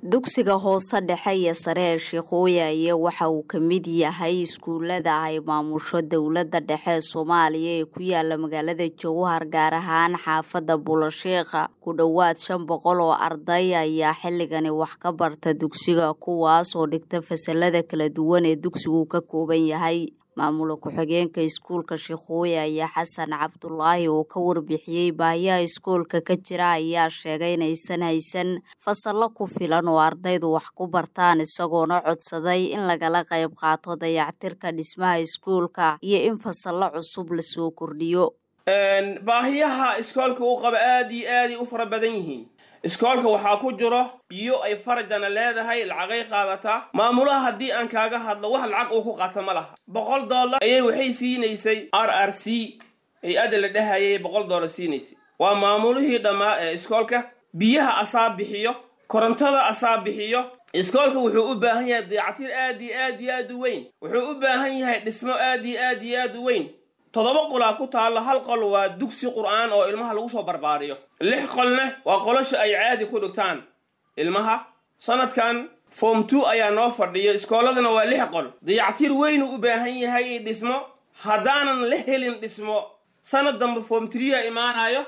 dugsiga hoose dhexe iyo sare ee sheekooyaye waxa uu ka mid yahay iskuulada ay maamusho dowladda dhexe ee soomaaliya ee ku yaala magaalada jowhar gaar ahaan xaafadda buulasheekha ku dhowaad shan boqol oo arday ayaa xilligani wax ka barta dugsiga kuwaas oo dhigta fasalada kala duwan ee dugsigu ka kooban yahay maamula ku-xigeenka iskuulka sheekooye ayaa xasan cabdulaahi oo ka warbixiyey baahiyaha iskuolka ka jira ayaa sheegay inaysan haysan fasallo ku filan oo ardaydu wax ku bartaan isagoona codsaday in lagala qayb qaato dayactirka dhismaha iskuulka iyo in fasallo cusub lasoo kordhiyo baahiyaha iskoolka uu qaba aad iyo aaday u fara badan yihiin iskoolka waxaa ku jiro biyo ay farajana leedahay lacagay qaadataa maamulaha haddii aan kaaga hadlo wax lacag uu ku qaata ma laha boqol dollar ayay waxay siinaysay r r c hay-adda la dhahayay boqol dollar siinaysay waa maamulihii dhammaa ee iskoolka biyaha asaa bixiyo korontada asaa bixiyo iskoolka wuxuu u baahan yahay dayactir aad iyo aad iyo aad u weyn wuxuu u baahan yahay dhismo aad iyo aad iyo aad u weyn toddoba qolaa ku taalla hal qol waa dugsi qur'aan oo ilmaha lagu soo barbaariyo lix qolna waa qolosha ay caadi ku dhigtaan ilmaha sanadkan form two ayaa noo fadhiyo iskooladana waa lix qol dayactir weynuu u baahan yahay dhismo haddaanan la helin dhismo sanad dambe form trea imaanayo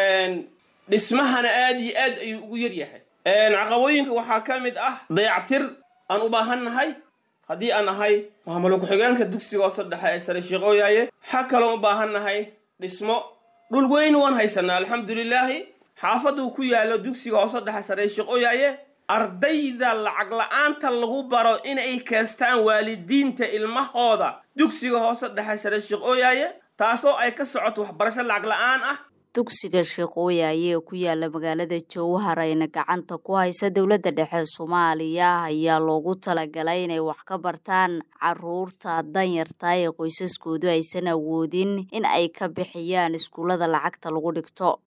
dhismahana aad iyo aad ayuu ugu yar yahay caqabooyinka waxaa ka mid ah dayactir aan u baahan nahay haddii aan ahay maamula ku-xigeenka dugsiga hoose dhexe ee sare sheekooyaaye xa kaloo u baahan nahay dhismo dhul weyn waan haysanaa alxamdulilaahi xaafaduu ku yaallo dugsiga hoose dhexe sare sheekooyaaye ardayda lacag la-aanta lagu baro inay keestaan waalidiinta ilmahooda dugsiga hoose dhexe sare sheekooyaaye taasoo ay ka socoto waxbarasho lacag la-aan ah dugsiga sheekooyaye ee ku yaala magaalada jowhar ayna gacanta ku haysa dowladda dhexe soomaaliya ayaa loogu talagalay inay wax ka bartaan caruurta danyarta ee qoysaskoodu aysan awoodin in ay ka bixiyaan iskuullada lacagta lagu dhigto